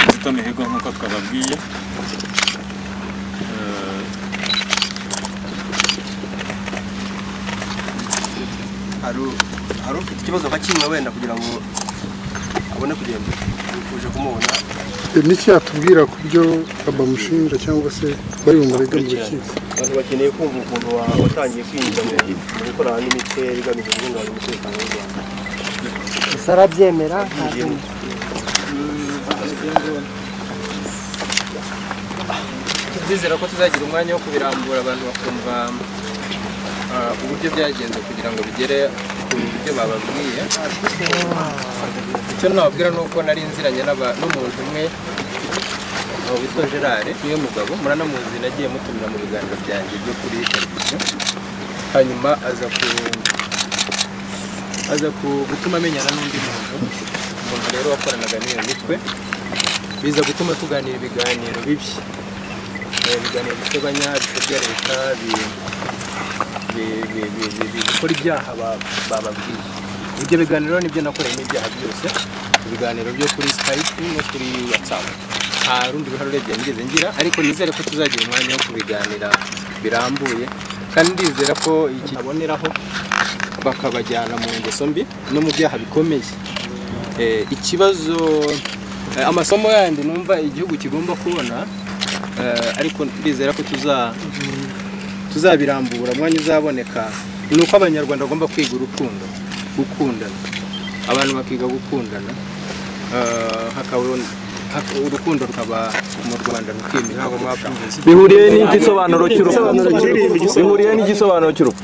guta imihigo nk'uko twababwiye Eh, hari u- hari ufite ikibazo akakimwe wenda kugira ngo abone kugenda yifuje kumubona Niki yatubwira ku byo bamushinja cyangwa se bari bumurega mu rukiko abantu bakeneye kumva ukuntu wa- watangiye kwinjira mu mu gukorana n'imitwe igamije guhungabanya umutekano w'u rwanda gusa arabyemera Yinjiyemo. ndizera ko tuzagira umwanya wo kubirambura abantu bakumva ah, uburyo byagenze kugira ngo bigere ku buryo bababwiye icyo nababwira ni uko nari nziranye n'aba- n'umuntu umwe umugabo witwa gerard niwe mugabo muranamuzi nagiye mutumira mu biganiro byanjye byo kuri televiziyo hanyuma aza ku aza ku- gutuma amenyana n'undi muntu umuntu rero wakoranaga n'iyo mitwe biza gutuma tuganira ibiganiro bibi Eh, ibiganiro bisebanya bisebya leta bi- bi- bi- bi- bi- bi- bikora ibyaha ba- bababwiye ibyo biganiro rero nibyo nakoreyemo ibyaha byose ibiganiro byo kuri skype no kuri whatsapp nta rundi ruhare urebye nigeze ngira ariko nizere ko tuzagira umwanya wo kubiganira birambuye kandi ndizera ko iki aboneraho bakabajyana mu ngeso mbi no mu byaha bikomeye Eh, ikibazo eh, amasomo yandi numva igihugu kigomba kubona Eh, ariko ndizera ko tuza tuzabirambura umwanya uzaboneka ni uko abanyarwanda bagomba kwiga urukundo gukundana abantu bakiga gukundana Eh, hakaba hak- urukundo rukaba mu rwanda rukimika kurushaho. bihuriye n'igisobanuro cy'urupfu bihuriye n'igisobanuro cy'urupfu